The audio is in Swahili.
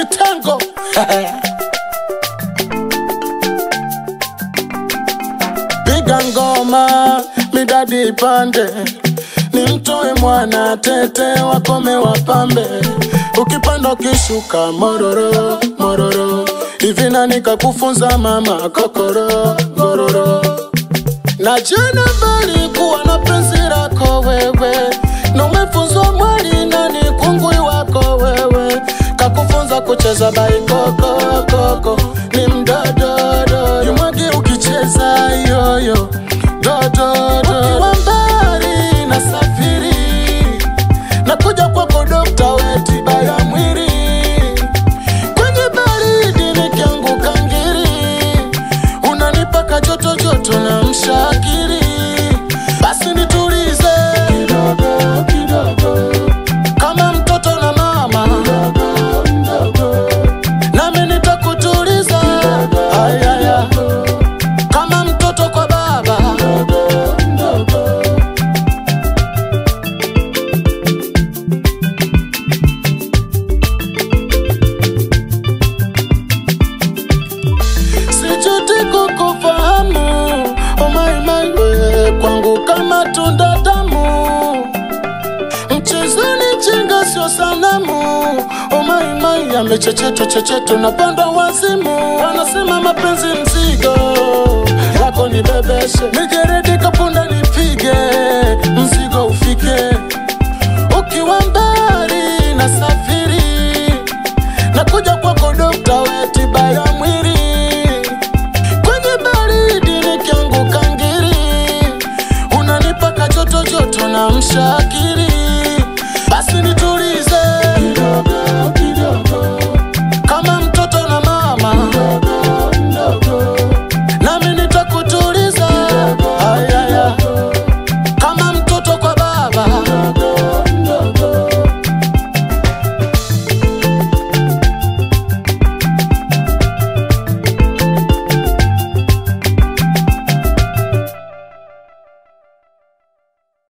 kitengo piga ngoma midadi ipande nimtoe mwana tete wakome wapambe ukipanda ukishuka mororo mororo hivi nani kakufunza mama kokoro gororo na jana bali kuwa na penzi lako wewe na umefunzwa mwali nani kungwi wako wewe kakufunza kucheza baikoko koko ni mdododo yumwagi ukicheza yoyo dododo ukiwa mbali na safiri na kuja kwako dokta wetiba ya mwili kwenye baridi nikianguka ngiri unanipaka joto joto na mshakiri basi nitulize kidogo kidogo kama mtoto na mama mdogo mdogo nami nitakutuliza ayaya kama mtoto kwa baba mdogo mdogo sijuti kukufahamu omaimaiwe kwangu kama tunda tamu mchezoni chenga sio sanamu omaimai amechecheto checheto na panda wazimu wanasema mapenzi mzigo yako ni bebeshe nijeredi kapunda